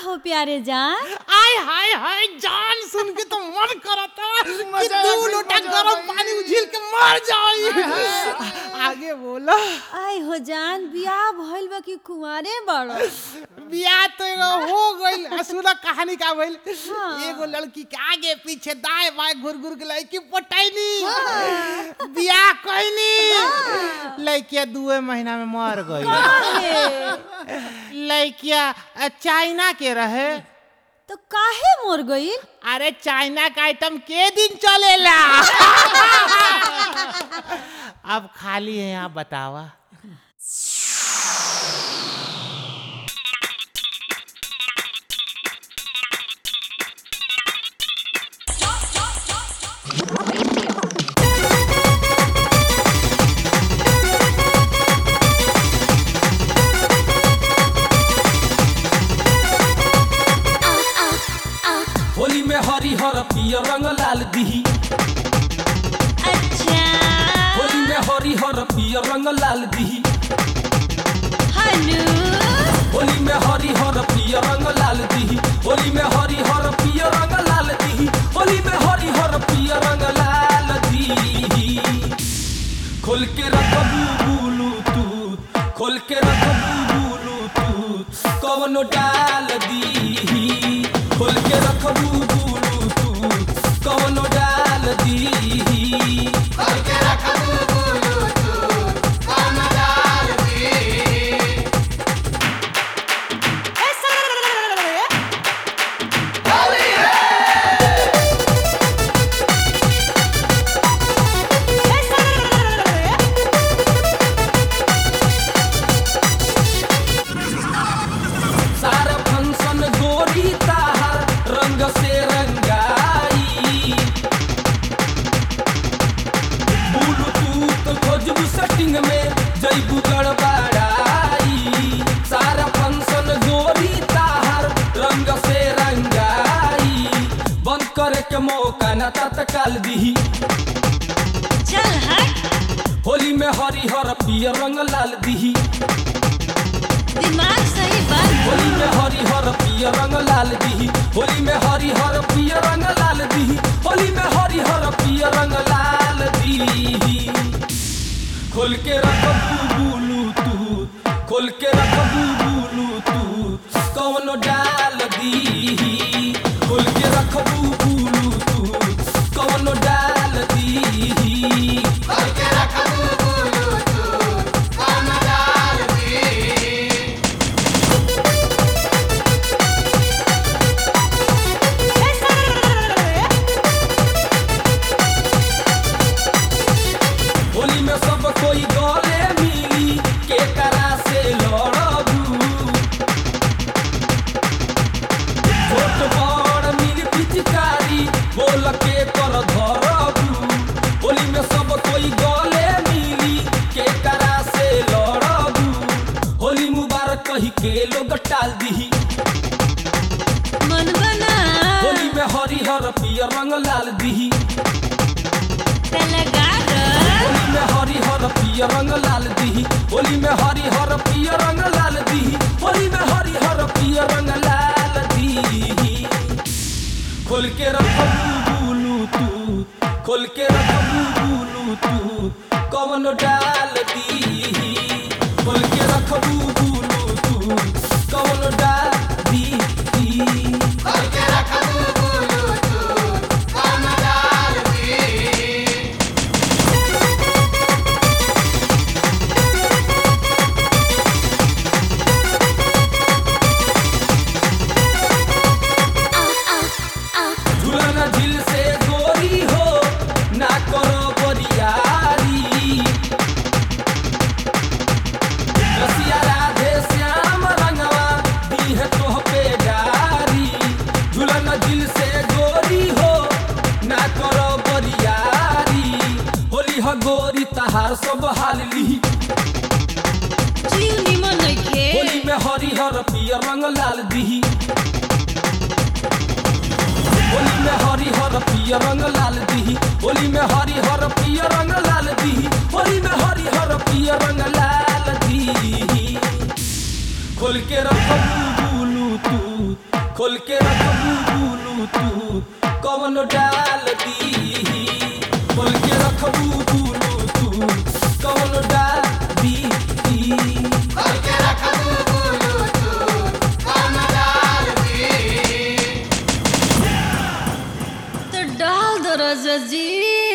हो प्यारे जान आय हाय हाय जान सुन के तो मन करता कि मजा आ दो गई, लोटा मजा आ गरम गई। पानी उझिल के मर जाई आगे बोला आय हो जान बियाह भइल बा कि कुंवारे बड़ो बियाह तो एगो हो गइल आ सुना कहानी का भइल हाँ। एगो लड़की के आगे पीछे दाएं बाएं घुर घुर के लड़की पटैनी बियाह कइनी लड़किया दुए महीना में मर गई काहे? लड़किया अ, चाइना के रहे तो काहे मोर गई अरे चाइना का आइटम के दिन चलेला अब खाली है यहाँ बतावा होली में हरी हर पियर रंग लाल दिही अच्छा होली में हरी हर पियर रंग लाल दिही हनु होली में हरी हर पियर रंग लाल दिही होली में हरी हर पियर रंग लाल दिही होली में हरी हर पियर रंग लाल दिही खोल के रखबू बुलू तू खोल के रखबू बुलू तू कवनो डाल दीही खोल के रखबू बुलू तू कवनो डाल दीही सारा फंक्शन गोरी ताहर रंग से रंगाई ब्लूटूथ खोजबू सेटिंग में जैबू गड़बड़ाई सारा फंक्शन गोरी ताहर रंग से रंगाई बंद करे के मौका न तत्काल दीही चल हट होली में हरिहर पियर रंग लाल दीही दिमाग सही बात होली में हरी हर पियर रंग लाल दिही होली में हरी हर पियर रंग लाल दिही होली में हरी हर पियर रंग लाल दिही खोल के रखबू बुलू तू खोल के रखबू बुलू तू कौन डाल दीही खोल के रखबू बुलू तू कौन डाल दीही होली में सब कोई गले मिली के करा से लड़बू छोट बड़ मिल पिचकारी बोल के कर धरबू होली में सब कोई गले मिली के करा से लड़बू होली मुबारक कही के लोग टाल दीही मन बना होली में हरिहर पियर रंग लाल दीही लगा होली में हरी हर पियर रंग लाल दीही होली में हरी हर पियर रंग लाल दीही होली में हरी हर पियर रंग लाल दीही खोल के रखबू बुलू तू खोल के रखबू बुलू तू कवन डाल दीही खोल के रखबू बुलू तू कवन डाल दीही झूलन झिल से गोरी हो ना करो बरियारी रसिया राधे श्याम रंगवा दी है तोह पे गारी झूलन झिल से गोरी हो ना करो बरियारी होली ह गोरी तहार सब हाल ली जीव निमन नइखे होली में हरिहर पियर रंग लाल दीही होली में हरिहर पियर रंग लाल दीही होली में हरिहर पियर रंग लाल दीही होली में हरिहर पियर रंग लाल दीही खोल के रखबू बुलू तू खोल के रखबू बुलू तू कवन डाल दी खोल के रखबू बुलू तू कवन डाल दी तो डाल दो राजा जी